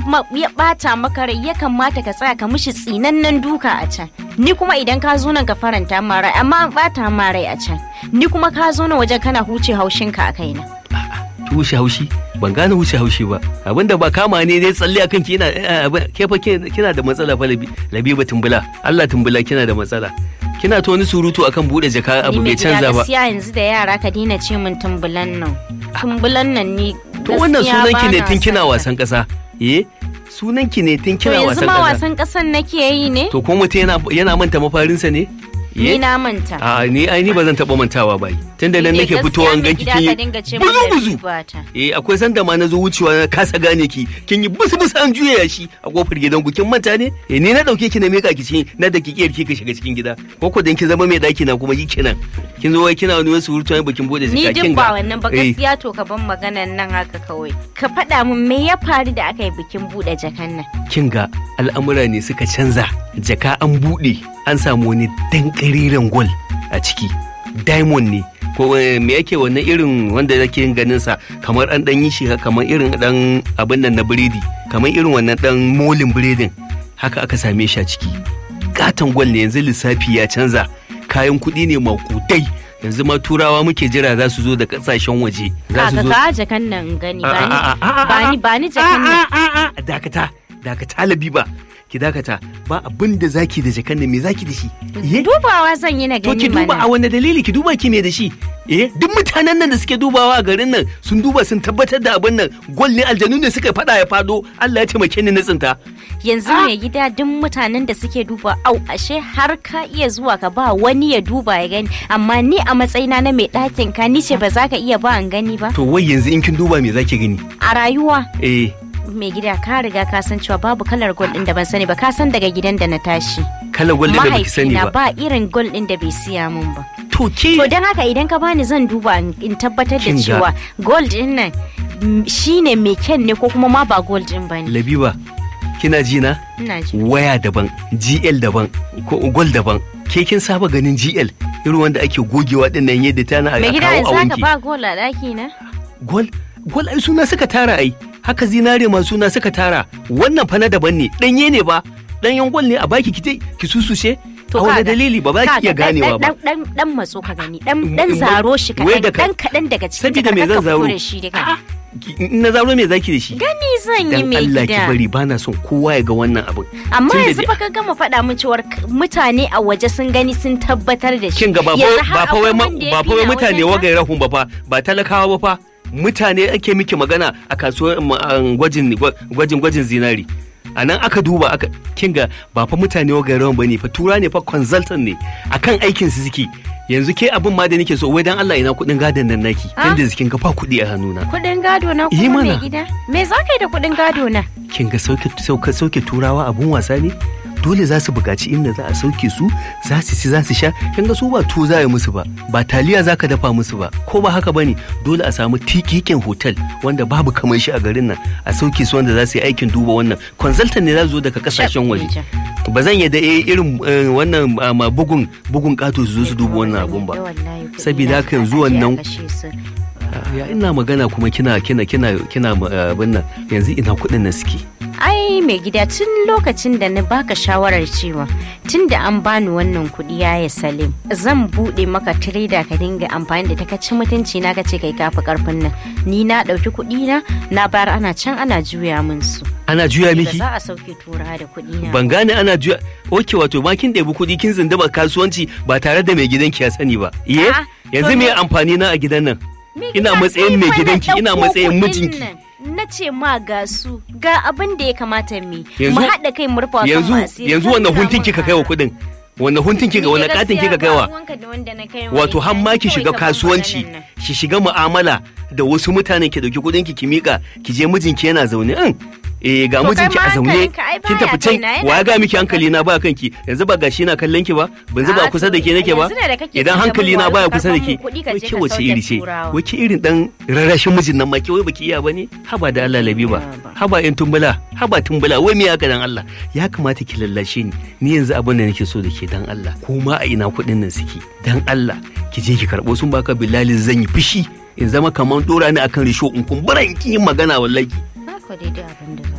ma- ya bata maka rai ya kamata ka tsaya ka mishi tsinannen duka a can ni kuma idan ka zo nan ka faranta ma rai amma an bata ma rai a can ni kuma ka zo nan wajen kana huce haushinka a kaina ki wuce haushi ban gane wuce haushi ba abinda ba kama ne dai tsalle akan ki yana eh, abin- ke fa ke- kina da matsala fa Labi- labiba tumbula Allah tumbula kina da matsala kina ta wani surutu akan bude jaka abu ni mai bai gida canza ba gaskiya yanzu da yara ka daina ce min tumbulan nan tumbulan nan ni to wannan gaskiya sunan ki ne bana tun kina son ta. wasan kasa eh sunan ki ne tun to kina yanzu wasan ma kasa wasan kasan nake yi ne to kuma mutum yana yana manta mafarinsa ne ni Eh? na manta a ni ai ni ba zan taba mantawa ba tunda nan Ni nake dai fitowa an gaskiya ganki mai kin gida ka dinga ce yi min buzu da buzu ribata. eh akwai sanda ma na zo wucewa na kasa gane ki kin yi busu busu an juya shi a kofar gidan ku kin manta ne eh ni na dauke ki na mika ki cikin na da ki kiyar ki ka shiga cikin gida ko ko dan ki zama mai daki na kuma yi kenan kin zo wai kina wani wasu hurutu bakin bude Ni jika kin duk ga ba wannan ba eh, gaskiya to ka ban maganan nan haka kawai. Ka faɗa min me ya faru da aka yi bikin buɗe jakan nan. kin ga al'amura ne suka canza jaka an bude an samu wani dan kariren gol a ciki diamond ne ko eh, me yake wannan irin wanda yake yin ganin sa kamar an dan yi shi haka, kamar irin dan abin nan na biredi kamar irin wannan dan molin biredin haka aka same shi a ciki katon gwal ne yanzu lissafi ya canza kayan kuɗi ne makudai yanzu ma turawa muke jira za su zo da kasashen waje za su Kaka zo ka jakan nan in gani A- a- a- a- a- ba ni ba ni jakan nan. a- a- a- dakata dakata labiba ki dakata ba abin da zaki da jakan nan me zaki da shi eh Dubawa zan yi na to gani ki duba a mana. wani dalili ki duba ki me da shi eh duk mutanen nan da suke dubawa a garin nan sun duba sun tabbatar da abin nan gol ne aljanu ne suka fada ya fado Allah ya taimake ni na tsinta Yanzu mai gida duk mutanen da suke duba au ashe har ka iya zuwa ka ba wani ya duba ya gani amma ni a matsayina na mai ɗakin ka ni ce ba za ka iya ba an gani ba. to wai yanzu in kin duba me zaki gani A rayuwa eh mai gida ka riga ka san cewa babu kalar gol ɗin da ban sani ba ka san daga gidan da na tashi. kalan gol din da baki sani Mahaifina ba ba irin gol ɗin da bai siya min ba. to ke To don haka idan ka bani zan duba in in tabbatar da Kin ga- cewa gold din nan mm, shine mai kyan ne ko kuma ma ba gold din bane. labiba kina ji na Ina ji. waya daban gl daban ko gol daban ke kin saba ganin gl irin wanda ake gogewa din nan yadda tana a Mai gida kawo a yanzu haka wanke ba gold a ɗaki na? gol gol ai suna suka tara ai haka zinare ma suna suka tara wannan fa na daban ne danye ne ba danyen gol ne a baki ki ki susushe a wani kaga- dalili ba ba ki iya kaga dan- ganewa ba Dan dan dan matso ka gani dan Mm, dan mm, zaro shi wai da kaɗan ka- dan kaɗan daga cikin sabida me jakar zan ka zaro fito da shi duka. A'a, ki- in na zaro me zaki da shi Gani zan yi dan mai Allah ki gida. bari bana son kowa ya ga wannan abin Amma Tunda yanzu dai- fa ka gama faɗa min cewar k- mutane a waje sun gani sun tabbatar da shi. kin ga ba fa Yanzu har ba fa wai akwai ma- wanda ya ba fi fa wai ni a mutane wajen nan? wagai rahun ba fa ba talakawa ba fa mutane ake miki magana a kasuwar um, um, gwajin gwa- gwajin gwajin zinari a nan aka duba aka kin ga ba fa mutane wagai rahun bane fa tura ne fa consultant ne akan aikin su suke yanzu ke abin ma da nake so wai dan Allah ina kudin gadon nan naki Ah? tunda kin ga fa kudi a hannuna Kuɗin gado na Yi kuma mai mana. gida. Me za ka yi da kuɗin gado na? kin ga sauke sauke sauke turawa abun wasa ne dole za su buƙaci inda za a sauke su za su ci za su sha kin ga su ba tuwo za a yi musu ba ba taliya za ka dafa musu ba ko ba haka bane dole a samu tikikin hotel wanda babu kamar shi a garin nan a sauke su wanda za su yi aikin duba wannan consultant ne za su zo daga kasashen waje Shaf, ba zan yadda eh, irin eh, wannan ah, ma bugun bugun kato su zo su duba wannan abun ba Sabida haka yanzu wannan- ya ina magana kuma kina kina kina kina ah, abin nan yanzu ina kuɗin nan suke ai mai gida tun lokacin da na baka shawarar cewa tun da an bani wannan kuɗi ya salim zan buɗe maka tireda ka dinga amfani da ta ka ci mutunci na ka ce kai kafi karfin nan ni na ɗauki kuɗi na na bayar ana can ana juya min su ana juya ba miki za a sauke tura da kuɗi na ban gane ana juya oke wato ma kin ɗebi kuɗi kin zindaba kasuwanci ba tare da mai gidanki ya sani ba iye A'a, yanzu to me me- amfani na a gidan nan Me ina gida, matsayin kai mai fa na gidanki ina ɗauko matsayin kuɗin mijinki nan. na ce ma ga su ga abin da ya kamata mu yi. Yanzu- mu haɗa kai mu rufa yanzu yanzu wannan huntun kika kaiwa kuɗin wannan huntun kika wannan katin kika kaiwa wato har ma ki shiga kasuwanci ki shiga mu'amala da wasu mutanen ki dauki kuɗin ki ki mika ki je mijinki yana zaune in eh ga To kai mijinki ma a zaune hankalinka ai kin baya tafi can kaina, yana wa ya ga miki kan hankali na ba kanki yanzu ba gashi na kallon ki ba ban zuba A'a, kusa da to, ke nake ba yanzu ne da kake idan son hankali na gaban baya wayo, kusa da ka ke samu kuɗi ka wai je ke ka wace sauke iri ce turawa. wai ke irin dan rarrashin mijin nan ma ke wai baki iya bane haba da Allah labiba Ba. haba in tumbula haba tumbula wai me haka dan Allah ya kamata ki lallashe ni ni yanzu abin da nake so da ke dan Allah ko ma a ina kuɗin nan suke dan Allah ki je ki karɓo sun baka bilali zan yi fushi in zama kamar dora ni akan risho in kumbura in ki yin magana wallahi Haka daidai abin da za